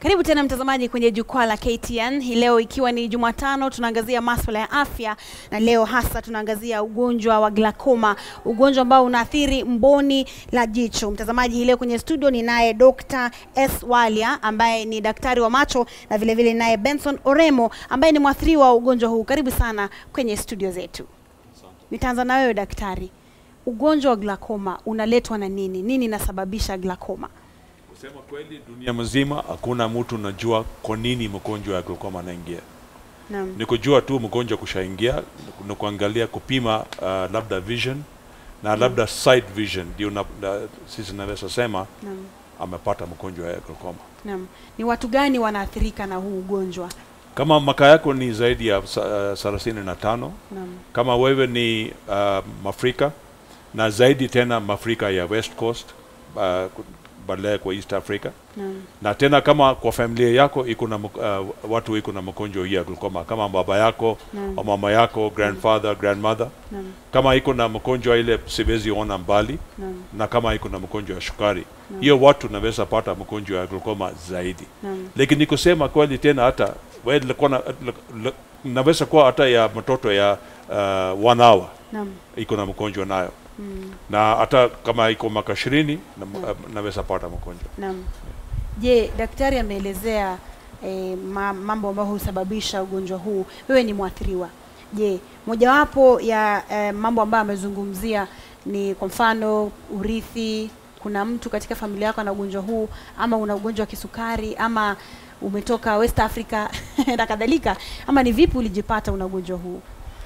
Karibu tena mtazamaji kwenye jukwaa la KTN. Hii leo ikiwa ni Jumatano, tunaangazia masuala ya afya, na leo hasa tunaangazia ugonjwa wa glaucoma, ugonjwa ambao unaathiri mboni la jicho. Mtazamaji, hii leo kwenye studio ni naye Dr. S Walia ambaye ni daktari wa macho na vile vile naye Benson Oremo ambaye ni mwathiriwa wa ugonjwa huu. Karibu sana kwenye studio zetu. Nitaanza na wewe daktari, ugonjwa wa glaucoma unaletwa na nini? Nini inasababisha glaucoma? Kusema kweli, dunia mzima hakuna mtu najua kwa nini mgonjwa wa glaucoma anaingia. Naam. Ni kujua tu mgonjwa kushaingia, ni kuangalia kupima uh, labda vision na labda sight vision, ndio na, na, sisi naweza sema Naam. amepata mgonjwa wa glaucoma. Naam. Ni watu gani wanaathirika na huu ugonjwa? Kama maka yako ni zaidi ya thelathini na tano Naam. kama wewe ni uh, Mafrika na zaidi tena Mafrika ya West Coast uh, baadaye kwa East Africa Naam. na tena kama kwa familia yako iko na mk- uh, watu iko na mgonjwa hii ya glaucoma kama baba yako Naam. au mama yako grandfather grandmother Naam. kama iko na mgonjwa ile siwezi ona mbali Naam. na kama iko na mgonjwa wa shukari hiyo watu naweza pata mgonjwa wa glaucoma zaidi Naam. lakini ni kusema kweli tena hata wewe ilikuwa na, l- l- naweza kuwa hata ya mtoto ya uh, one hour Naam. iko na mgonjwa nayo Mm. na hata kama iko mwaka ishirini na, naweza pata mgonjwa Naam. Je, daktari ameelezea eh, ma, mambo ambayo husababisha ugonjwa huu. Wewe ni mwathiriwa. Je, mojawapo ya eh, mambo ambayo amezungumzia ni kwa mfano urithi, kuna mtu katika familia yako ana ugonjwa huu ama una ugonjwa wa kisukari ama umetoka West Africa na kadhalika, ama ni vipi ulijipata una ugonjwa huu?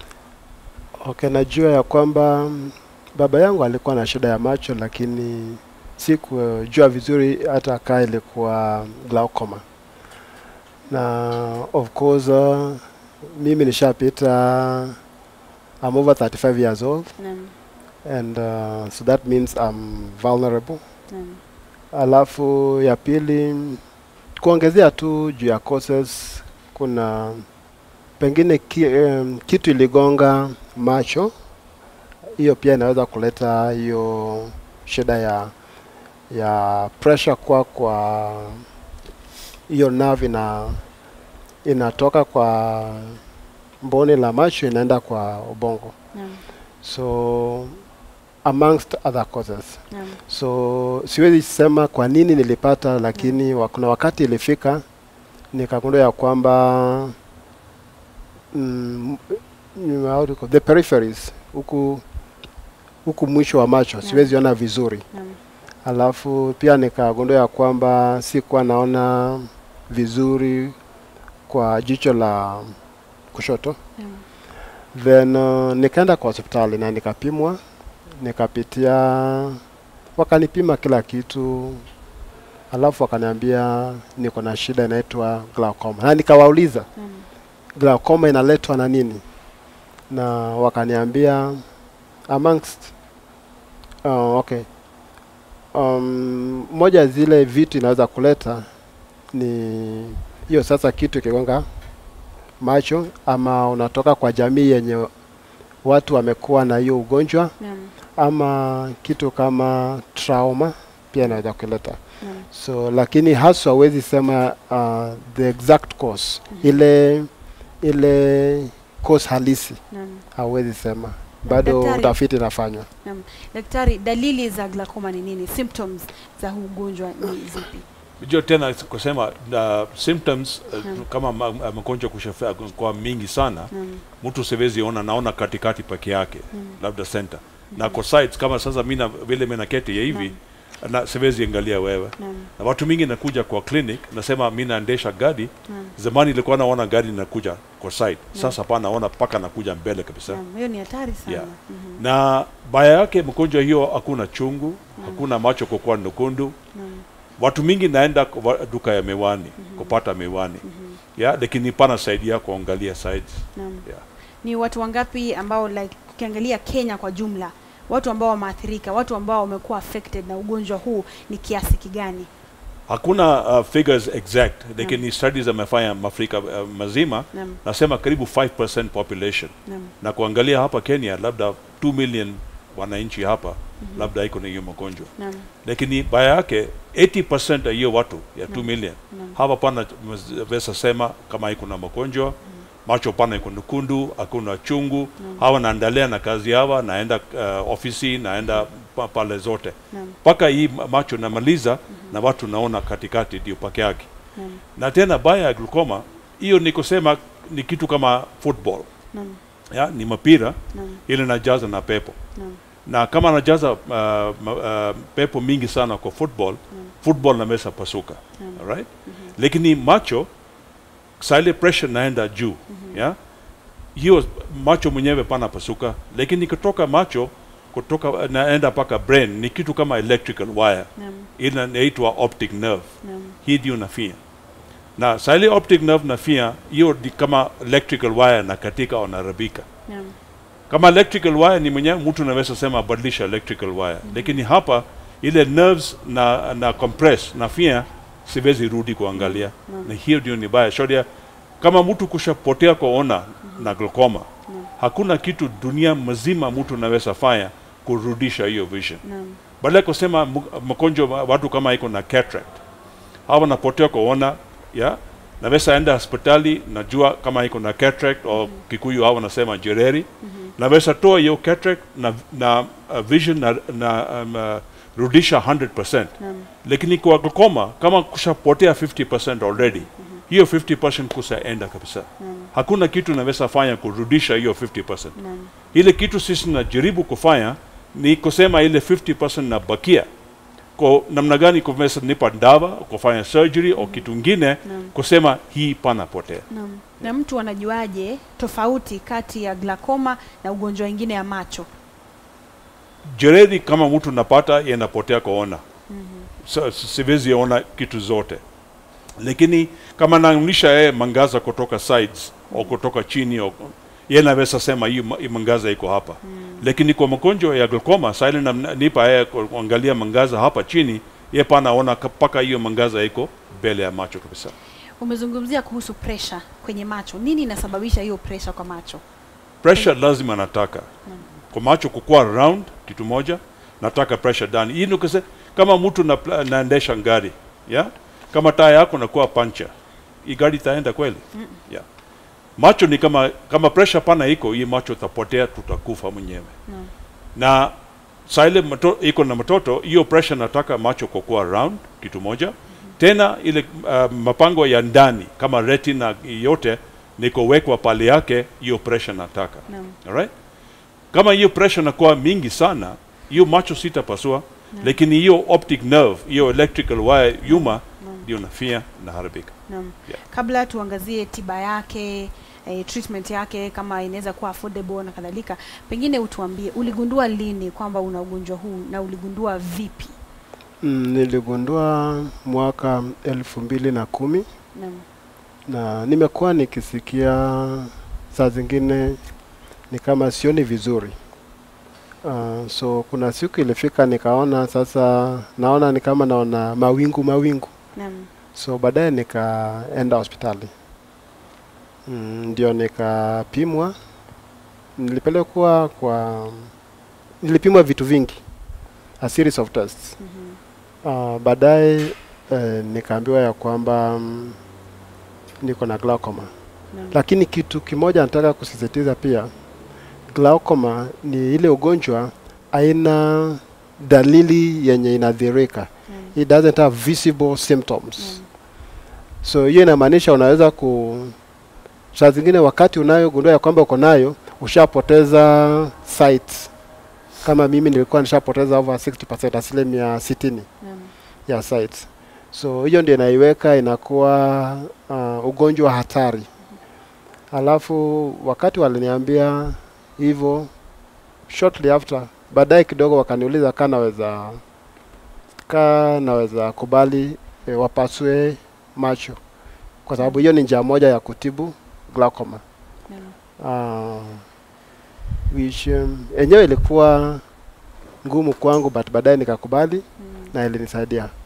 Okay, najua ya kwamba mm, baba yangu alikuwa na shida ya macho, lakini sikujua vizuri hata kaa ilikuwa glaucoma, na of course uh, mimi nishapita I'm over 35 years old Naam. and uh, so that means I'm vulnerable. Naam. Alafu ya pili kuongezea tu juu ya causes, kuna pengine ki, um, kitu iligonga macho, hiyo pia inaweza kuleta hiyo shida ya ya pressure kwa kwa hiyo nerve ina inatoka kwa mboni la macho inaenda kwa ubongo, Naam. so amongst other causes Naam. so siwezi sema kwa nini nilipata, lakini wa- kuna wakati ilifika nikagundua ya kwamba mm, mm, how do you call- the peripheries huku huku mwisho wa macho Yeah. siwezi ona vizuri, Naam. alafu pia nikagundua ya kwamba sikuwa naona vizuri kwa jicho la kushoto Naam. then uh, nikaenda kwa hospitali na nikapimwa, nikapitia, wakanipima kila kitu, alafu wakaniambia niko na shida inaitwa glaucoma, na nikawauliza Naam. glaucoma inaletwa na nini, na wakaniambia amongst uh, okay um, moja ya zile vitu inaweza kuleta ni hiyo sasa kitu ikigonga macho ama unatoka kwa jamii yenye watu wamekuwa na hiyo ugonjwa Naam. ama kitu kama trauma pia inaweza kuleta Naam. so lakini haswa huwezi sema uh, the exact cause ile ile cause halisi Naam. hauwezi sema bado Daktari- utafiti inafanywa Naam. Daktari, dalili za glaucoma ni nini? Symptoms za huu ugonjwa ni zipi? Unajua tena kusema uh, symptoms uh, Naam. kama ma- ma- magonjwa kushafa kwa mingi sana Naam. mtu siwezi ona, naona katikati peke yake Mm. labda center na kwa sides kama sasa mimi na vile mimi naketi ya hivi na siwezi angalia wewe Naam. na watu mingi nakuja kwa clinic nasema mimi naendesha gari Naam. zamani ilikuwa naona gari nakuja kwa side sasa hapa naona paka nakuja mbele kabisa Naam. Hiyo ni hatari sana. Yeah. Mhm. na baya yake mgonjwa hiyo hakuna chungu hakuna macho kukuwa nyekundu Naam. watu mingi naenda kwa duka ya miwani kupata miwani ya lakini pana saidia kuangalia sides Naam. yeah. Ni watu wangapi ambao like ukiangalia Kenya kwa jumla, watu ambao wameathirika, watu ambao wamekuwa affected na ugonjwa huu ni kiasi kigani? hakuna uh, figures exact lakini studies amefanya Afrika uh, mazima Naam. nasema karibu 5% population Naam. na kuangalia hapa Kenya labda 2 million wananchi hapa labda iko na hiyo magonjwa Naam. lakini baya yake 80% ya hiyo watu ya 2 million Naam. hapa pana weza sema kama iko na magonjwa macho pana iko nyekundu hakuna chungu hawa naendelea na kazi hawa naenda uh, ofisi naenda pa, pale zote Naam. mpaka hii ma- macho namaliza na watu naona katikati ndio pake yake Naam. na tena baya ya glaucoma hiyo ni kusema ni kitu kama football Naam. ya, ni mapira Naam. ile najaza na pepo Naam. na kama anajaza uh, ma- uh, pepo mingi sana kwa football football namesa pasuka right lakini macho saa ile pressure naenda juu ya hiyo macho mwenyewe pana pasuka lakini kutoka macho kutoka naenda mpaka brain ni kitu kama electrical wire Naam. ile inaitwa optic nerve Naam. hii ndio nafia na saa ile optic nerve nafia hiyo ni kama electrical wire na katika wanarabika Naam. kama electrical wire ni mwenyewe mtu anaweza sema badilisha electrical wire lakini hapa ile nerves na na compress na fia siwezi rudi kuangalia na hiyo ndio ni baya shodia kama mtu kushapotea kuona na glaucoma hakuna kitu dunia mzima mtu anaweza fanya kurudisha hiyo vision Naam. badala ya kusema mu- magonjwa wa- watu kama iko na cataract hawa napotea kuona ya naweza enda hospitali najua kama iko na cataract au kikuyu hawa nasema jereri naweza toa hiyo cataract na, na uh, vision na, na um, uh, rudisha 100% Naam. lakini kwa glaucoma kama kushapotea 50% already hiyo 50% kushaenda kabisa hakuna kitu naweza fanya kurudisha hiyo 50% Naam. ile kitu sisi tunajaribu kufanya ni kusema ile 50% nabakia kwa namna gani kumesa nipa dawa kufanya surgery au kitu ingine Naam. kusema hii panapotea Naam. Na mtu anajuaje tofauti kati ya glaucoma na ugonjwa wengine ya macho? jeredi kama mtu napata yanapotea kuona so, siwezi ona kitu zote lakini kama naonyesha yeye mangaza kutoka sides au kutoka chini au yeye naweza sema hii ma- hii mangaza iko hapa lakini kwa magonjwa ya glaucoma saa ile nam- nipa yeye kuangalia mangaza hapa chini ye panaona mpaka hiyo mangaza iko mbele ya macho kabisa Umezungumzia kuhusu pressure kwenye macho. Nini inasababisha hiyo pressure kwa macho? pressure lazima nataka kwa macho kukua round kitu moja nataka pressure ndani hii ni kuse- kama mtu na, naendesha gari ya kama taa yako nakuwa pancha hii gari itaenda kweli yeah. macho ni kama kama pressure pana iko hii macho tapotea tutakufa mwenyewe Naam. na saa ile mato- iko na mtoto hiyo pressure nataka macho kukua round kitu moja tena ile uh, mapango ya ndani kama retina yote nikowekwa pale yake hiyo pressure nataka Naam. Alright? Kama hiyo pressure inakuwa mingi sana, hiyo macho sitapasua, lakini hiyo optic nerve, hiyo electrical wire yuma ndio nafia na haribika. Naam. Yeah. Kabla tuangazie tiba yake eh, treatment yake kama inaweza kuwa affordable na kadhalika, pengine utuambie uligundua lini kwamba una ugonjwa huu na uligundua vipi? Mm, niligundua mwaka elfu mbili na kumi Naam. na nimekuwa nikisikia saa zingine ni kama sioni vizuri. Uh, so kuna siku ilifika nikaona sasa, naona ni kama naona mawingu mawingu, Naam. so baadaye nikaenda hospitali mm, ndio nikapimwa. Nilipelekwa kwa, nilipimwa vitu vingi, a series of tests Mhm. Uh, baadaye eh, nikaambiwa ya kwamba mm, niko na glaucoma, Naam. lakini kitu kimoja nataka kusisitiza pia, glaucoma ni ile ugonjwa aina dalili yenye inadhirika, Naam. it doesn't have visible symptoms. Naam. So hiyo inamaanisha unaweza ku saa zingine wakati unayogundua ya kwamba uko nayo ushapoteza sight. Kama mimi nilikuwa nishapoteza over 60%, asilimia sitini Naam. ya sites. So hiyo ndio inaiweka inakuwa uh, ugonjwa hatari. Alafu wakati waliniambia hivyo, shortly after, baadaye kidogo wakaniuliza kaa naweza kaa naweza kubali e, wapasue macho, kwa sababu hiyo ni njia moja ya kutibu glaucoma. Naam. Uh, which um, enyewe ilikuwa ngumu kwangu but baadaye nikakubali Mm. na ilinisaidia.